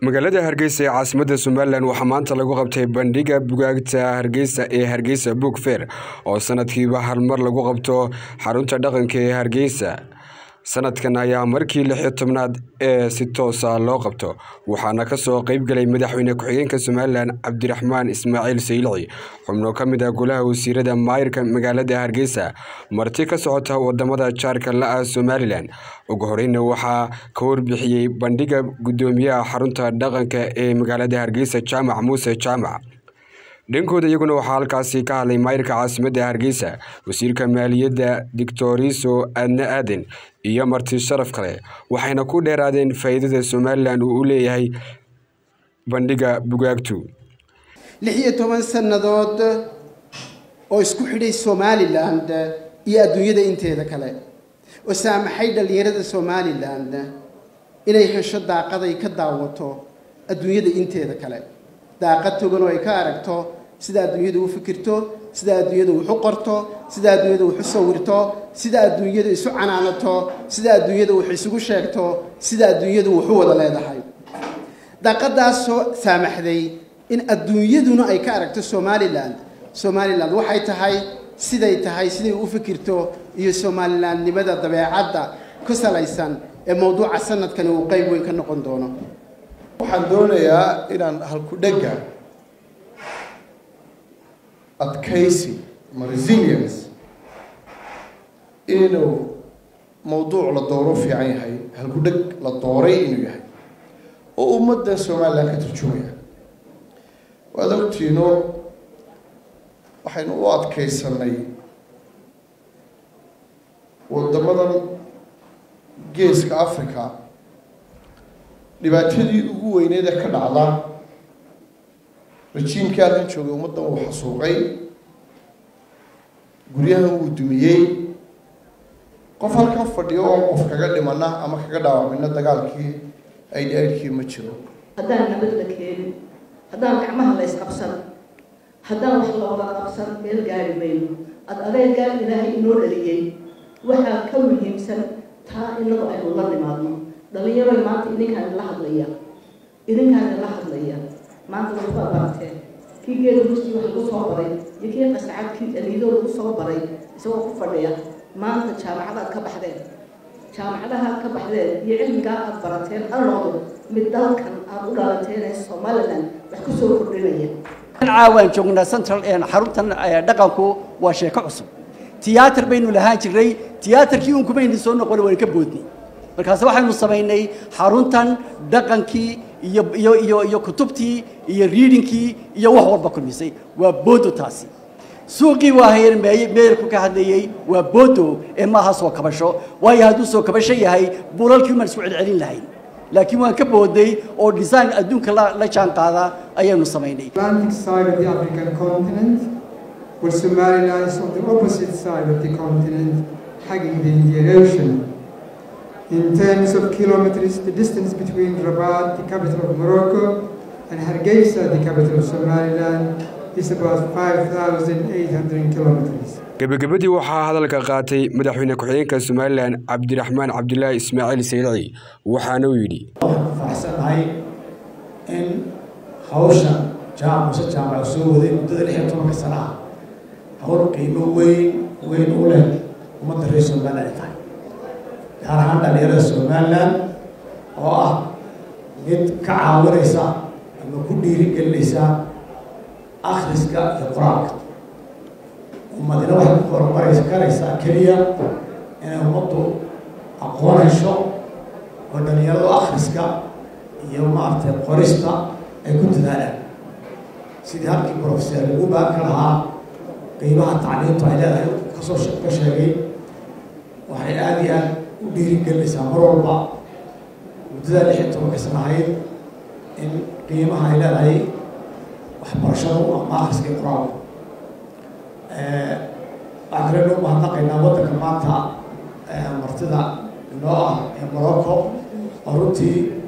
magaalada hargeysa ee caasimadda somalilan waxaa maanta lagu qabtay bandhiga bugaagta hargeysa ee hargeysa book fair oo sanadkiiba hal mar lagu qabto xarunta dhaqanka ee hargeysa sanadkan ayaa markii lix iyo tobnaad ee si toosa loo qabto waxaana kasoo qeybgelay madaxweyne ku-xigeenka somalilan cabdiraxmaan ismaaciil saylici xubno ka mid ah golaha wasiirada maayirka magaalada hargeysa marti ka socota wadamada jaarka la-ah somalilan ugu horeyna waxaa ka warbixiyey bandhiga gudoomiyaha xarunta dhaqanka ee magaalada hargeysa jaamac muuse jaamac dhankooda iyaguna waxaa halkaasi ka hadlay maayirka caasimadda hargeysa wasiirka maaliyadda dictoriso adna aaden iyo marti sharaf kale waxayna ku dheeraadeen faa'iidada somalilan uu u leeyahay bandhiga bugaagtu lix iyo toban sannadood oo isku xidhay somaliland iyo adduunyada inteeda kale oo saamaxay dhallinyarada somaliland inay hesho daaqaday ka daawato adduunyada inteeda kale daaqad togan oo ay ka aragto sida adduunyadu u fikirto sida adduunyadu wax u qorto sida adduunyadu wax u sawirto sida adduunyadu isu canaanato sida adduunyadu wax isugu sheegto sida adduunyadu wax u wada leedahay daaqadaasoo saamaxday in adduunyaduna ay ka aragto somaliland somaliland waxay tahay siday tahay siday u fikirto iyo somalilandnimada dabeecadda ku salaysan ee mowduuca sanadkani uu qeyb weyn ka noqon doono waxaan doonayaa inaan halku-dhegga adkaysi ama resilience inuu mawduuc la dooro fiican yahay halku-dheg la dooray inuu yahay oo ummaddan somalilan ka turjumaya waad ogtiino waxaynu u adkaysanay wadamadan geeska africa dhibaatadii ugu weyneed ee ka dhacda rajiimkii halkan joogay ummaddan wuu xasuuqay guryahan wuu dumiyey qof halkan fadhiyo oo qof kaga dhimana ama kaga dhaawacmina dagaalkii aydhi aydhkii ma jiro haddaan nabad la keenin haddaan gacmaha la ysqabsan haddaan wax looga qabsan meel gaari mayno ad adeegaa ilaahay inoo dhaliyey waxaa ka muhiimsan taa inagu aynu la nimaadno dhalinyaro maanta idinkaan la hadlaya idinkaan la hadlaya maanta waxbaa barateen kii geeda rustii wax lagu soo baray iyo kii qasacadkii aliidoo lagu soo baray isagoo ku fadhiya maanta jaamacadaad ka baxdeen jaamacadahaad ka baxdeen iyo cilmigaa aad barateen ha noqdo mid dalkan aad u dhalateen ee somaliland wax ku soo kordhinaya caawaan joognaa central xaruntan dhaqanku waa sheeko cusub tiyaatar baynu lahaan jirnay tiyaatarkii un kumaynu soo noqon waynu ka boodnay markaas waxaynu samaynay xaruntan dhaqankii iyo iyo iyo iyo kutubtii iyo readingkii iyo wax walba kulmisay waa boodo taasi suuqii waa hayr meeyarku ka hadlayey waa boodo ee maaha soo kabasho waayo hadduu soo kabasho yahay buulalkii umaan isku celcelin lahayn laakiin waan ka booday oo design adduunka la jaan qaada ayaanu samaynay Atlantic side of the African continent where Somaliland is on the opposite side of the continent hugging the Indian Ocean in terms of kilometers the distance between Rabat the capital of Morocco and Hargeisa the capital of Somaliland is about 5,800 kilometers gebagabadii waxaa hadalka qaatay madaxweyne ku-xigeenka somalilan cabdiraxmaan cabdilaahi ismaaciil saylici waxaana uu yidhi waxaan ku faraxsanahay in hawsha jaamac muse jaamac soo waday muddada lix iyo tobanka sana ah hawl qiimo weyn weyn u leh ummadda reer somaliland ay tahay gaar ahaan dhalinyarada somaliland oo ah mid ka caawinaysa ama ku dhiirigelinaysa akhriska iyo qur-aanka ummadina waxay ku horumaraysa karaysaa keliya inay ummaddu aqoon hesho oo dhalinyaradu akhriska iyo maaragtay qorista ay ku dadaalaan sidii halkii professor lagu baan ka lahaa qiimaha tacliintu ay leedahay kasoo ka sheegay waxay aada iyo aada u dhiirigelinaysaa mar walba muddada lix iyo tobanka sanahayd in qiimaha ay leedahay waxbarashadu ama akhriska iyo qur-aanku waxaan kale noo mahadnaqaynaa waddanka maanta martida inoo ah ee morocco oo runtii